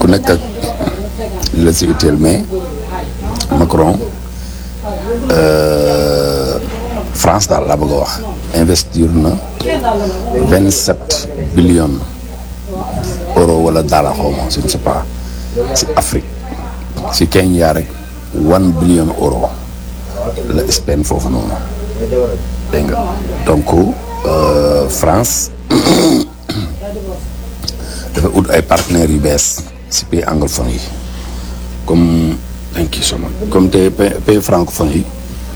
nekk ak li la si utile mais Macron France daal laa bëgg a wax investir na vingt sept billions euro wala daala xaw ma je ne sais pas si Afrique si Kenya rek one billion euro la Espagne foofu noonu dégg nga donc France dafa ut ay partenaires yu bees si pays anglophone yi comme thank you so much comme te pays francophone yi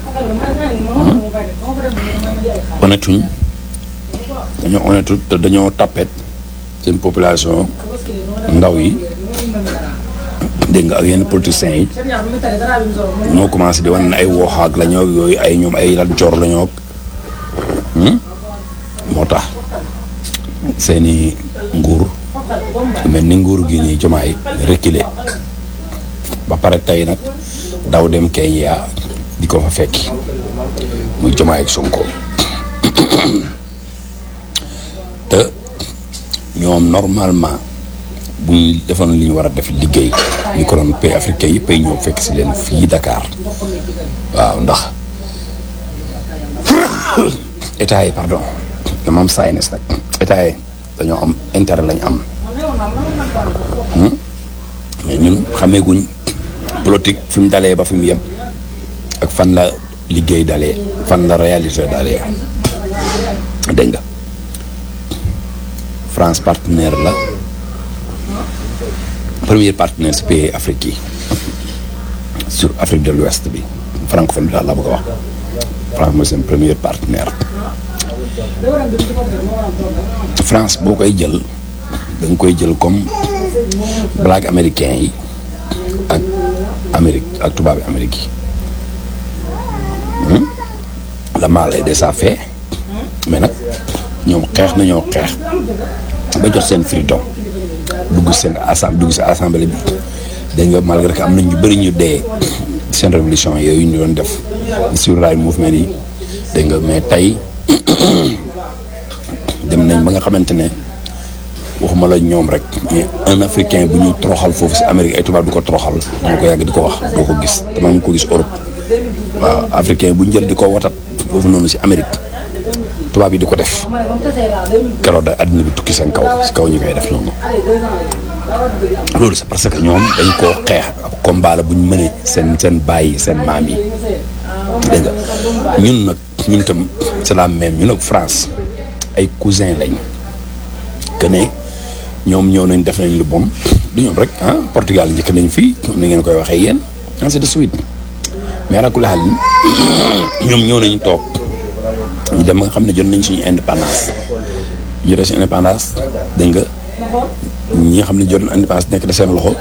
honnêtuñ dañoo honnêtu te dañoo tappet seen population ndaw yi dégg nga ak yenn politiciens yi ñoo commencé di wan ne ay wooxaak la ñoo yooyu ay ñoom ay lat joor la ñoo moo tax seeni nguur mel ni nguur gi nii jomaay reculer ba pare tey nag daw dem Kenya di ko fa fekki muy jomaay ak Sonko te ñoom normalement bu ñu defoon li ñu war a def liggéey ñu ko doon pays africain yëpp ay ñëw fekk si leen fii Dakar waaw ndax état yi pardon dama am saynes nag état yi dañoo am intérêt lañ am mais ñun xameeguñ politique fi mu dalee ba fi mu yem ak fan la liggéey dalee fan la réalité dalee dégg nga France partenaire la premier partenaire si pays Afrique yi sur Afrique de l'Ouest bi francophone bi daal laa bëgg a wax France mooy seen premier partenaire France boo koy jël da nga koy jël comme black américain yi ak Amérique ak tubaabi Amérique yi la mal est déjà fait mais nag ñoom xeex nañoo xeex ba jot seen freedom dugg seen assemblée dugg si assemblée bi dégg nga malgré que am na ñu bëri ñu dee seen révolution yooyu ñu doon def sur rail mouvement yi dégg nga mais tey dem nañ ba nga xamante ne waxuma la ñoom rek mais un africain bu ñu toroxal foofu si Amérique ay tubaab du ko toroxal dama ko yàgg di ko wax doo ko gis dama ngi ko gis Europe waaw africain bu ñu jël di ko watat foofu noonu si Amérique tubaab yi di ko def keroog da àddina bi tukki seen kaw si kaw ñu koy def noonu loolu c'est parce que ñoom dañ koo xeex ab combat la bu ñu mënee seen seen bàyyi seen maam yi dégg nga ñun nag ñun tam c'est la même ñun ak France ay cousin lañ que ne ñoom ñëw nañ def nañ lu bon du ñoom rek ah Portugal njëkk nañ fii ni ngeen koy waxee yéen ainsi de suite mais rakula xal ñoom ñëw nañ toog ñu dem nga xam ne jot nañ suñu indépendance ñu def suñu indépendance dégg nga ñi nga xam ne jot nañ indépendance nekk de seen loxo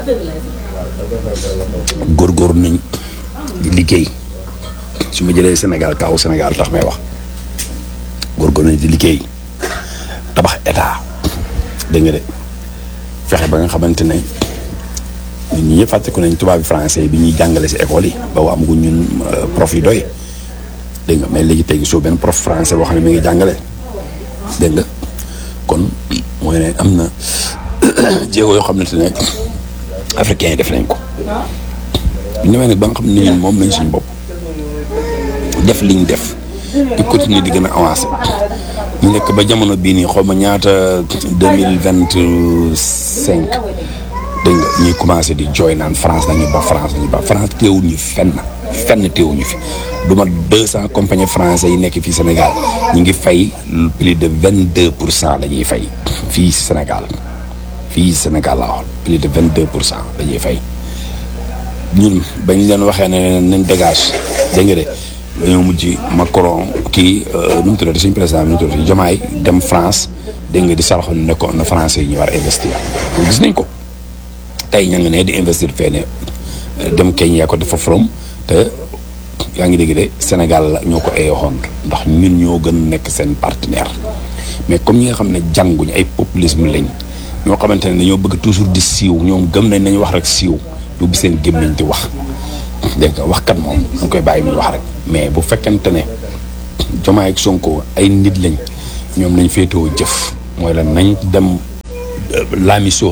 góorgóorlu nañ di liggéey su ma jëlee Sénégal kaw Sénégal tax may wax góorgóorlu nañ di liggéey tabax état dégg nga de fexe ba nga xamante ne ñun ñi ñëpp fàtteku nañ tubaab bi français bi ñuy jàngale si école yi ba amaguñ ñun prof yi doy dégg nga mais léegi tey soo benn prof français boo xam ne mi ngi jàngale dégg nga kon mooy ne am na jéego yoo xamante ne africains yi def nañ ko ñu demee nag ba nga xam ne ñun moom nañ suñu bopp def liñ def di continuer di gën a avancer ñu nekk ba jamono bii nii xaw ma ñaata deux mille vingt cinq dégg nga ñuy commencé di jooy naan France nañu ba France nañu ba France teewul ñu fenn fenn teewuñu fi du ma deux cent compagnies français yi nekk fii Sénégal ñu ngi fay plus de vingt deux pour cent la ñuy fay fii Sénégal fii Sénégal la wax plus de vingt deux pour cent la ñuy fay ñun bañ leen waxee ne nañ dégage dégg nga de dañoo mujj Macron kii nu mu tuddati suñu président bi nu mu tuddati Diomaye dem France dégg nga di saraxoon ne ko na français yi ñu war a investir loolu gis nañ ko tey ña nga ne di investir fee dem Kenya ko dafa from te yaa ngi dégg de Sénégal la ñoo ko eyoxoon ndax ñun ñoo gën nekk seen partenaire mais comme ñi nga xam ne jànguñ ay populisme lañ ñoo xamante ne dañoo bëgg toujours di siiw ñoom gëm nañ nañu wax rek siiw ñu bi seen gémmiñ di wax dégg nga waxkat moom dañ koy bàyyi muy wax rek mais bu fekkente ne Diomaye ak Sonko ay nit lañ ñoom nañ féetewoo jëf mooy la nañ dem laamisoo ak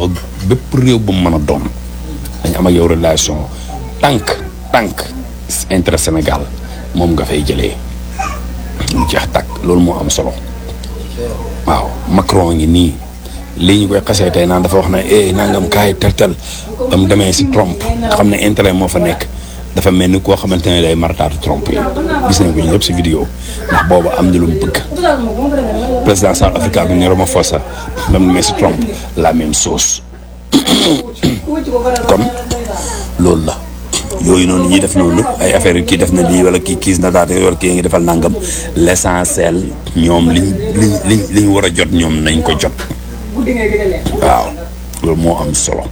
bépp réew bu mu mën a doon dañ am ak yow relation tànk tànk intérêt Sénégal moom nga fay jëlee mu jeex tàkk loolu moo am solo waaw Macron ngi nii lii ñu koy xasee tey naan dafa wax ne eh nangam kaay tel-tel ba mu demee si Trump xam ne intérêt moo fa nekk dafa mel ni koo xamante ne day martaatu Trump yi gis nañ ko ñu yëpp si vidéo ndax boobu am na lu mu bëgg président South Africa bi ne Ramaphosa ba mu demee si Trump la même chose kon loolu la yooyu noonu ñuy def noonu ay affaire yi kii def na lii wala kii kiis na daate wala kii ngi defal nangam l'essentiel ñoom liñ liñ liñ li ñu war a jot ñoom nañ ko jot waaw loolu moo am solo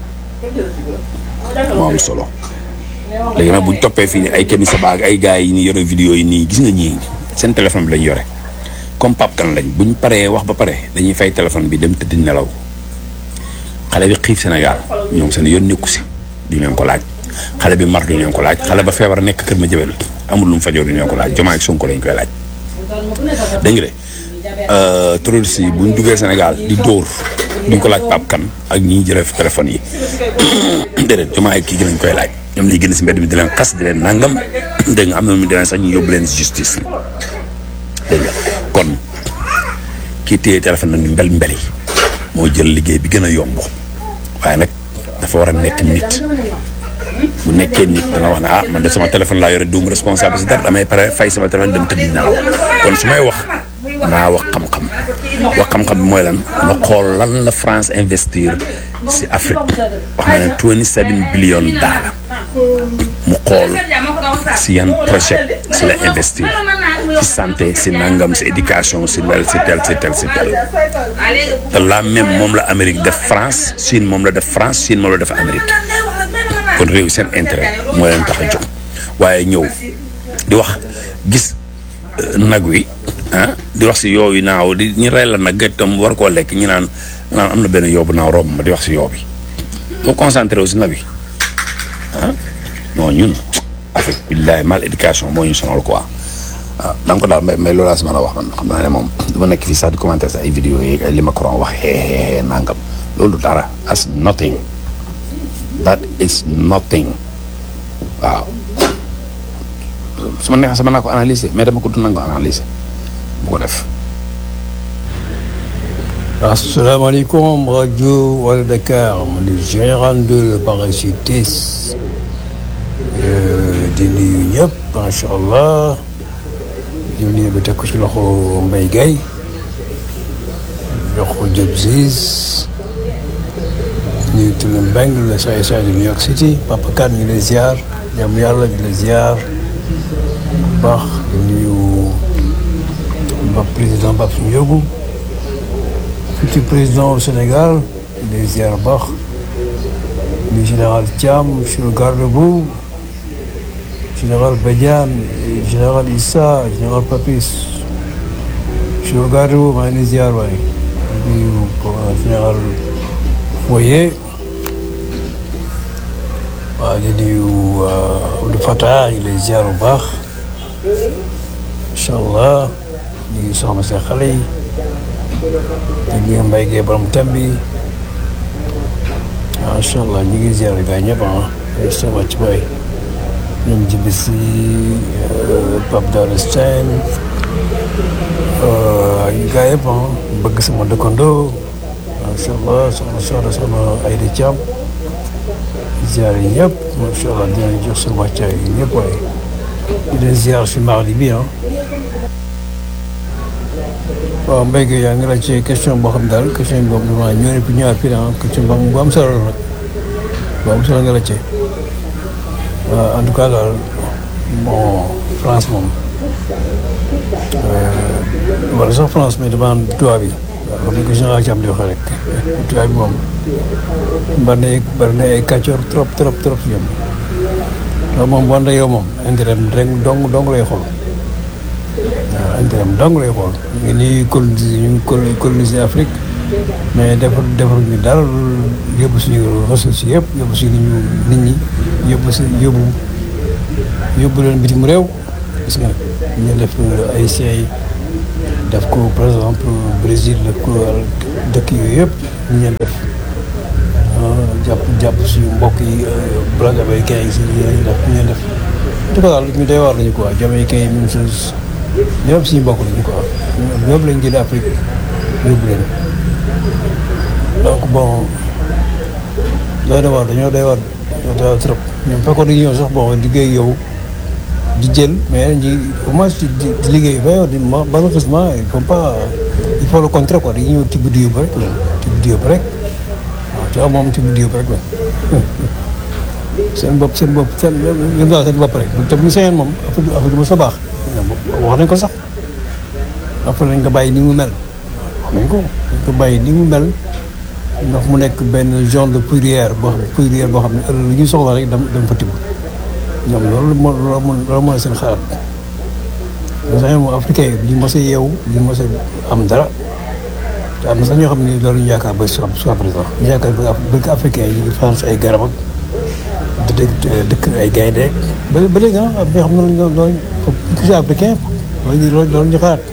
moo am solo léegi nag buñ toppee fii ni ay kenn sa baag ay gars yi ni yore vidéo yi nii gis nga ñii seen téléphone bi lañ yore comme Pape Kane lañ buñ paree wax ba pare dañuy fay téléphone bi dem tëdd nelaw xale bi xiif Sénégal ñoom seen yoon nekku si duñ leen ko laaj xale bi mar duñ leen ko laaj xale ba feebar nekk kër ma jëbel amul lu mu fajoo duñ leen ko laaj Diomaye ak Sonko lañ koy laaj dégg nga de terroriste yi buñ duggee Sénégal di dóor duñ ko laaj Pape Kane ak ñi jëlee téléphone yi déedéet Diomaye kii gi lañ koy laaj ñoom liy génn si mbedd mi di leen xas di leen nangam dégg nga am na lu mu demee sax ñu yóbbu leen justice dégg nga kon kii téye téléphone nag ñu mbel mbeli moo jël liggéey bi gën a yomb waaye nag dafa war a nekk nit bu nekkee nit dana wax ne ah man de sama téléphone laa yore duum responsable si dara damay pare fay sama téléphone dem tëdd nelaw kon su may wax naa wax xam-xam wax xam-xam bi mooy lan ma xool lan la France investir si Afrique wax na ne 27 billion dollars mu xool si yan projet si la investir si santé si nangam si éducation si wel si tel si tel si tel te la même moom la Amérique def France Chine moom la def France Chine moom la def Amérique kon réew seen intérêt moo leen tax a jóg waaye ñëw di wax gis nag wi ah di wax si yooyu naaw di ñu rey la nag gëj tam war koo lekk ñu naan naan am na benn yoobu naaw romb ma di wax si yoo bi boo concentré aussi nag wi ah non ñun Afrique billahi mal éducation moo ñu sonal quoi waaw da nga ko daal mais mais loolu laa si mën a wax man xam naa ne moom du ma nekk fii sax di commenter sa ay vidéo yi ay li Macron wax xeexeexee nangam loolu dara as nothing that is nothing waaw su ma neexee sama naa ko analyser mais dama ko du nangu analyser bu ko def asalaamaaleykum rajo Wala Dakar man di général de la parachutiste di nuyu ñëpp macha allah di nuyu ba teg ko ci loxo Mbaye Gaye jox ko Diop Ziz nuyu Tula Mbeng le saay saay de New York City Papa Kane ñu lay ziar jàmm yàlla ñu lay ziar bu baax di nuyu ba président Babou Ndiogou futur président au Sénégal les ziar baax le général Thiam monsieur le garde-boue général Badiane général Issa général Papis monsieur le garde-boue maa ngi ziar waay nuyu général Foyer waaw di nuyu Abdou Fatah ñu lay ziar bu baax incha allah ñu ngi soxna seen xale yi di nuyu Mbaye Gueye borom thème bi macha allah ñu ngi ziar gaa ñëpp ah ay sa wàcc baay ñoom jibi si Pape Daouda Sène ñu gaa yëpp ah bëgg sama dëkkandoo macha allah soxna soxna soxna Aïda Thiam ziar yi ñëpp macha allah dinañ jox seen wàccaay yi ñëpp waaye di leen ziar si mardi bi ah. waaw Mbaye Gueye yaa ngi laaj ci question boo xam daal question boobu damaa ñëw ne fi ñëwaat fii ah question bu am solo la nag bu am solo nga laaj ci en tout cas daal bon France moom wala sax France mais dama am tubaab bi waaw comme ni ko général Thiam di waxee rek tubaab bi moom bari na bari na ay kàccoor trop trop trop si ñoom loolu moom bu ànd ak yow moom intérêt rek dong dong lay xool. waaw intérêt dong lay xool ñu ngi coloniser ñu ngi coloniser Afrique mais defar defar ñu dara yóbbu suñu ressources yëpp yóbbu suñu nit ñi yóbbu si yóbbu yóbbu leen bitim réew gis nga ñu def Haïtiens yi def ko par exemple Brésil def ko dëkk yooyu yëpp ñu leen def jàpp jàpp suñu mbokk yi blague américain yi si ñuy def ñu def en tout cas daal ñu doy waar lañu quoi jamaïcain yi même chose ñoom suñu mbokk lañu quoi ñoom lañ jëlee Afrique yóbbu leen donc bon doy na waar dañoo doy waar dañoo doy waar trop ñoom fekkoon dañu ñëw sax bon liggéey yow di jël mais ñi au moins di di liggéey ba yow di malheureusement il faut pas il faut le contraire quoi dañuy ñëw tibb di yóbbu rek la tibb di yóbbu rek waaw tu vois moom tibb di yóbbu rek la seen bopp seen bopp seen yëngu daal seen bopp rek te bu ñu sañoon moom affaire affaire du ma sa baax wax nañ ko sax après nañ ko bàyyi ni mu mel wax nañ ko nañ ko bàyyi ni mu mel ndax mu nekk benn genre de poudrière boo xam poudrière boo xam ne ëllëg lu ñuy soxla rek dam dam fa tibb ñoom loolu moo loolu moo loolu moo seen xalaat mais sax moom africain yi ñu mos a yeewu ñu mos a am dara te am na sax ñoo xam ne loolu ñu yaakaar ba soit soit présent ñu yaakaar ba bëgg africain yi ñu ngi France ay garab ak dëkk dëkk ay gaynde ba ba léegi ah bi nga xam ne loolu loolu loolu africain loolu loolu loolu ñu xalaat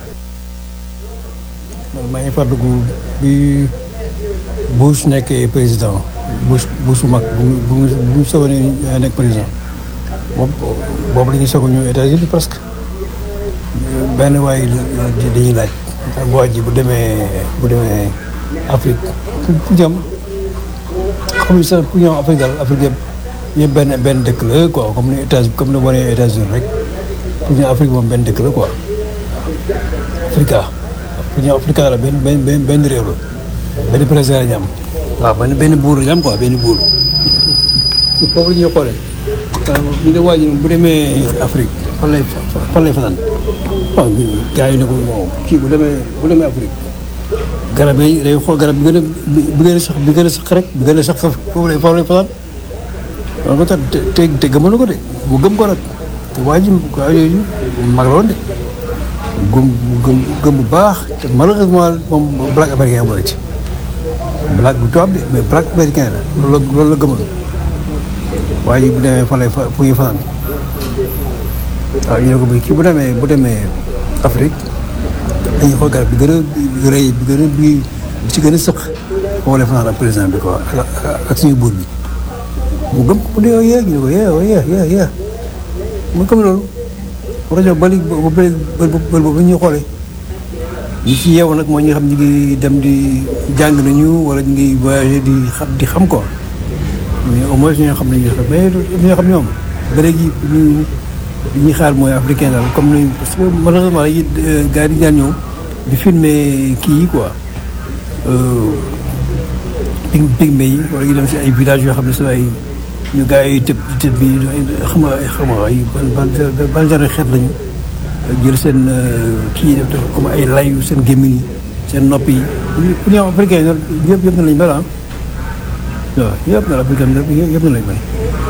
man maa ngi fàttaliku bi Bush nekkee président Bush Bush bu mag bu bu bu mu soog a nekk président moom boobu la ñuy soog a ñëw États-Unis presque benn waay dañuy laaj waa ji bu demee bu demee Afrique fu jëm comme ça pour ñoom Afrique daal Afrique yëpp yëpp benn benn dëkk la quoi comme ni États comme ni wane États-Unis rek pour ñoom Afrique moom benn dëkk la quoi Africa pour ñoom Africa la benn benn benn benn réew la benn président la ñu am waaw benn benn buur la ñu am quoi benn buur foofu la ñuy xoolee ñu ne waa ji bu demee Afrique fan lay fan lay fanaan waaw gars yi ne ko bon kii bu demee bu demee Afrique garab yi day xool garab bi gën a bi gën a sax bi gën a sax rek bi gën a sax foofu lay foofu lay fanaan loolu ko tax te te gëmal na ko de mu gëm ko nag te waa ji waa yooyu mag la woon de gëm gëm gëm bu baax te malheureusement moom black américain boole ci black bu tubaab de mais black américain la loolu la loolu la gëmal waa ji bu demee fan lay fa fu ñuy fanaan waaw ñu ne ko kii bu demee bu demee Afrique dañuy xool garab bi gën a rëy bi gën a bi bi ci gën a sëq foofu lay fanaan ak président bi quoi ak suñu buur bi mu gëm ko mu ne yee ñu ne ko yee yee yee yee mu gëm loolu rajo bali ba bëri bëri boobu ñuy xoolee ñi ci yeewu nag mooy ñi nga xam ñu ngi dem di jàng nañu wala ñu ngi voyagé di xam di xam quoi mais au moins ñoo xam ne ñu xam mais ñoo xam ñoom ba léegi ñu li ñuy xaar mooy africain daal comme ni parce que malheureusement dañuy gars yi di ñaan ñëw di filmer kii yi quoi pig pigme yi wala ñu dem si ay villages yoo xam ne si ay ñu gars yi tëb tëb bi xam nga xam nga ay ban ban ban genre xeet lañu jël seen kii def comme ay layu seen gémmiñ yi seen nopp yi pour ñu am africain yi yëpp yëpp na lañ mel ah waaw yëpp na la africain yëpp na lañ mel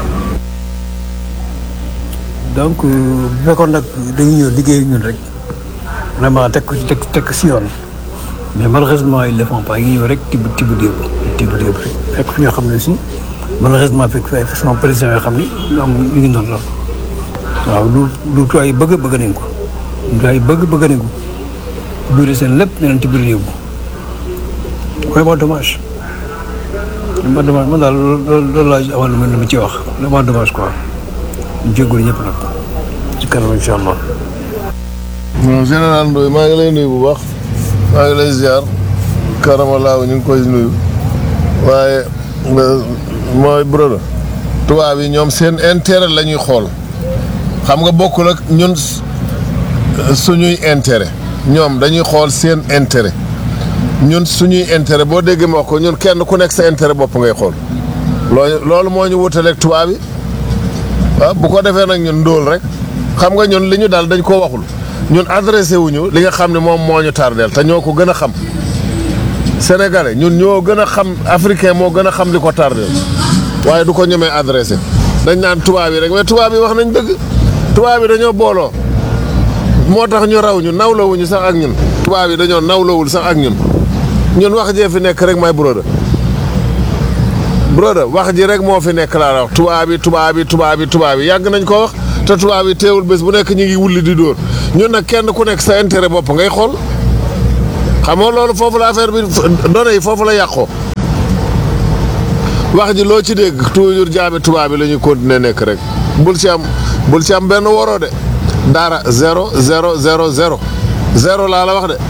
donc bu fekkoon nag dañuy ñëw liggéey ñun rek vraiment teg ko teg teg si yoon mais malheureusement ils le font pas ñu ñëw rek tibb tibb déeb tibb déeb rek fekk fi ñoo xam ne si malheureusement fekk fi ay façon président yoo xam ni ñoom ñu ngi doon lool waaw lu lu tuwaay yi bëgg bëgg nañ ko lu tuwaay yi bëgg bëgg nañ ko biir seen lépp ne leen tibb yóbbu vraiment dommage vraiment dommage man daal loolu loolu laa amoon lu ma ci wax vraiment dommage quoi jégalu ñëpp nag ci kanam incha allah. non général Ndoye maa ngi lay nuyu bu baax maa ngi lay ziar karamalaaw ñu ngi koy nuyu waaye mooy brodo tubaab yi ñoom seen intérêt la ñuy xool xam nga bokkul ak ñun suñuy intérêt ñoom dañuy xool seen intérêt ñun suñuy intérêt boo déggee ma wax ko ñun kenn ku nekk sa intérêt bopp ngay xool loolu loolu moo ñu wutaleeg tubaab yi waaw bu ko defee nag ñun ndóol rek xam nga ñun li ñu daal dañ koo waxul ñun adressé wuñu li nga xam ne moom moo ñu tardeel te ñoo ko gën a xam sénégalais ñun ñoo gën a xam africain moo gën a xam li ko tardeel waaye du ko ñemee adressé dañ naan tubaab yi rek mais tubaab yi wax nañ dëgg tubaab yi dañoo booloo moo tax ñu raw ñu nawlawuñu sax ak ñun tubaab yi dañoo nawlawul sax ak ñun ñun wax jee fi nekk rek may broda broda wax ji rek moo fi nekk laa la wax tubaab yi tubaab yi tubaab yi tubaab yi yàgg nañ ko wax te tubaab yi teewul bés bu nekk ñu ngi wulli di dóor ñun nag kenn ku nekk sa intérêt bopp ngay xool xam nga loolu foofu la affaire bi données yi foofu la yàqoo wax ji loo ci dégg toujours jaami tubaab bi la ñuy continuer nekk rek bul ci am bul ci am benn waroo de dara zéro zéro zéro zéro zéro laa la wax de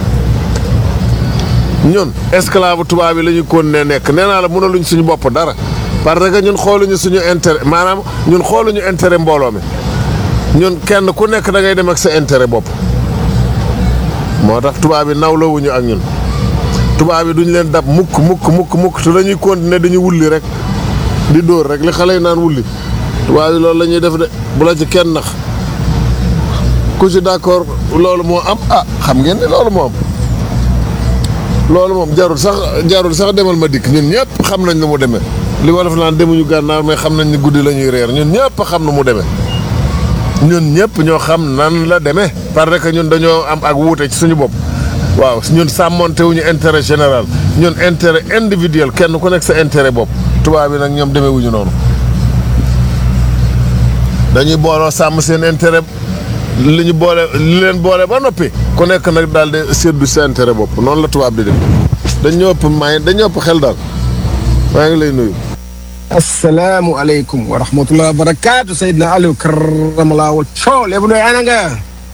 ñun esclave tubaab bi la ñuy continuer nekk nee naa la mënaluñ suñu bopp dara parce que ñun xooluñu suñu intérêt maanaam ñun xooluñu intérêt mbooloo mi ñun kenn ku nekk da ngay dem ak sa intérêt bopp moo tax tubaab bi nawlawuñu ak ñun tubaab bi duñ leen dab mukk mukk mukk mukk te dañuy continuer dañuy wulli rek di dóor rek li xale yi naan wulli tubaab bi loolu la ñuy def de bu la ci kenn nax ku ci d'accord loolu moo am ah xam ngeen ni loolu moo am loolu moom jarul sax jarul sax demal ma dikk ñun ñëpp xam nañ nu mu demee li wolof naan demuñu gànnaar mais xam nañ ni guddi la ñuy reer ñun ñëpp xam nu mu demee ñun ñëpp ñoo xam nan la demee parce que ñun dañoo am ak wuute ci suñu bopp waaw ñun sàmmonte wuñu intérêt général ñun intérêt individuel kenn ku nekk sa intérêt bopp tubaab bi nag ñoom demee wuñu noonu dañuy booloo sàmm seen intérêt li ñu boole li leen boole ba noppi ku nekk nag daal di séddu sa intérêt bopp noonu la tubaab di def dañ ñoo ëpp may dañ ñoo ëpp xel daal maa ngi lay nuyu. asalaamualeykum wa rahmatulah wa barakaatu Seydina Aliou karamalaa wa coow léegi nooy ana nga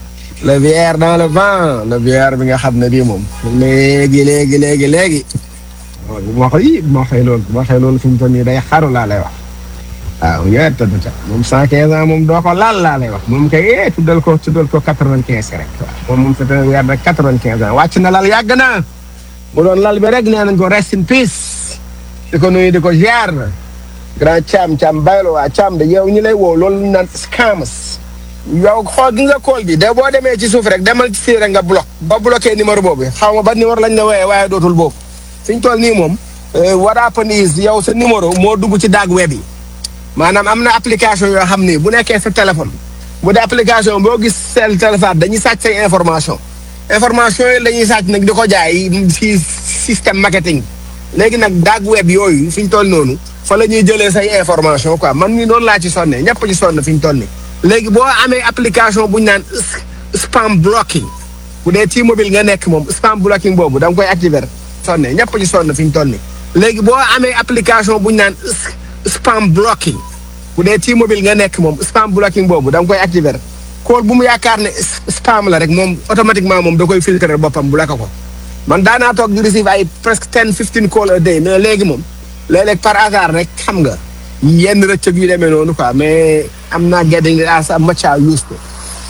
le VR dans le vent le VR bi nga xam ne bii moom léegi léegi léegi léegi waaw bu ma waxee bu ma waxee loolu bu ma waxee loolu fi mu toll nii day xaru laa lay wax waaw yooyu tëdd ca moom cent quinze ans moom doo ko laal laa lay wax moom kay eh tuddal ko tuddal ko quatre vingt quinze rek waaw moom moom c'est un weer de quatre vingt quinze ans wàcc na lal yàgg na mu doon lal bi rek nee nañ ko rest in peace di ko nuyu di ko ziar grand Thiam Thiam baylo waa Thiam de yow ñi lay woo loolu ñu naan scammers yow xool gi nga kool bi de boo demee ci suuf rek demal ci fii rek nga bloc ba bloqué numéro boobu xaw ma ba numéro lañ la wooyee waaye dootul boobu fi ñu toll nii moom what happen is yow sa numéro moo dugg ci dark web yi maanaam am na application yoo xam ni bu nekkee sa téléphone bu dee application boo gis seen téléphone dañuy sàcc say information information yi la ñuy sàcc nag di ko jaay ci système marketing léegi nag dark web yooyu fi ñu toll noonu fa la ñuy jëlee say information quoi man mii noonu laa ci sonne ñëpp ci sonn fi ñu toll nii léegi boo amee application bu ñu naan spam blocking bu dee T-Mobile nga nekk moom spam blocking boobu da nga koy activer sonne ñëpp ci sonn fi ñu toll nii léegi boo amee application bu ñu naan spam blocking bu dee T-Mobile nga nekk moom spam blocking boobu da nga koy activer call bu mu yaakaar ne spam la rek moom automatiquement moom da koy filtrer boppam bu la ko ko man daanaa toog di receive ay presque ten fifteen call a day mais léegi moom léeg-léeg par hasard rek xam nga yenn rëccëg yu demee noonu quoi mais am naa getting as much as used to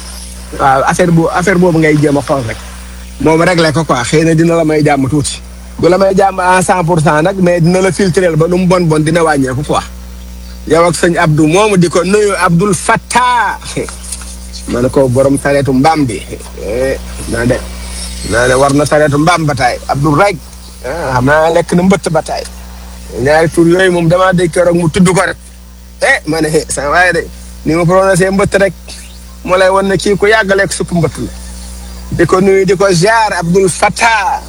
waaw affaire bu affaire boobu ngay jéem a xool rek moom réglé ko quoi xëy na dina la may jàmm tuuti du la may jàmm à cent pour cent nag mais dina la filtrer ba nu mu bon bon dina wàññeeku quoi yow ak sëñ Abdou moomu di ko nuyu Abdoul Fattah ma ne ko borom sareetu mbaam bi naa de naa ne war na sareetu mbaam ba taay Abdoul rek xam naa lekk na mbëtt ba taay ñaari tur yooyu moom damaa dégg keroog mu tudd ko rek eh ma ne eh sa waaye de ni ma prononcé mbëtt rek moo lay wan ne kii ku yàgg lekk supp mbëtt la di ko nuyu di ko ziar Abdoul Fattah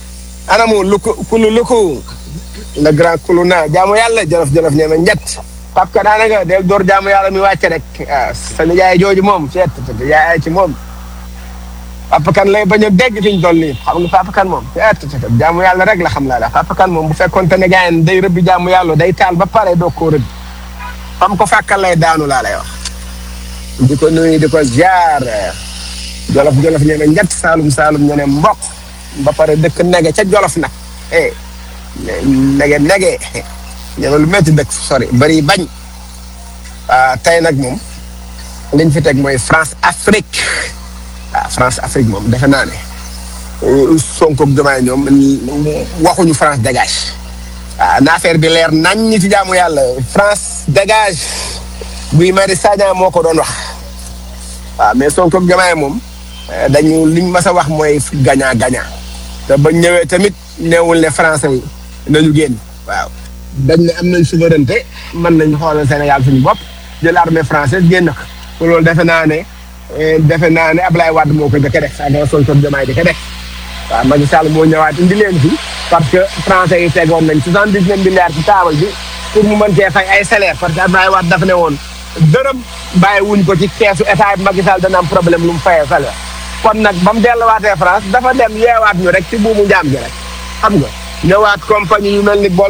anamu luku kulu luku le grand kulu naa jaamu yàlla jolof jolof ñeme njett pap ka daanaka del door jaamu yàlla mi wàcce rek waaw sa nijaay jooju moom seet yaay ci moom papa kan lay bañ a dégg fi ñu toll nii xam nga papa kan moom seet jaamu yàlla rek la xam laa la papa kan moom bu fekkoon te ne gaayen day rëbbi jaamu yàlla day taal ba pare doo koo rëbbi xam ko fàkkal lay daanu laa lay wax di ko nuyu di ko ziar jolof jolof ñene njett saalum saalum ñene mbokk ba pare dëkk nege ca jolof nag eh nege nege ñene lu métti dëkk sori bari bañ tey nag moom liñ fi teg mooy France Afrique ah France Afrique moom defe naa ne Sonko ak Diomaye ñoom waxuñu France dégage ah na affaire bi leer nañ ñi ci jaamu yàlla France dégage Guy Marius Sagna moo ko doon wax waaw mais Sonko ak Diomaye moom dañu liñ mas a wax mooy gagnant gagnant te bañ ñëwee tamit neewul ne français yi nañu génn waaw dañ ne am nañ souveraineté mën nañ xoolal Sénégal suñu bopp jël armée française génn ko loolu defe naa ne defe naa ne Ablaye Wade moo ko njëkk a def saa dama Sonko Diomaye di ko def waaw Macky Sall moo ñëwaat indi leen fi parce que français yi tegoon nañ soixante dix neuf milliards ci taabal bi pour mu mën cee fay ay salaire parce que Ablaye Wade dafa ne woon dërëm bàyyi wuñ ko ci keesu état bi Macky Sall dana am problème lu mu fayee salaire kon nag ba mu delluwaatee France dafa dem yeewaat ñu rek ci buumu njaam gi rek xam nga ñëwaat compagnie yu mel ni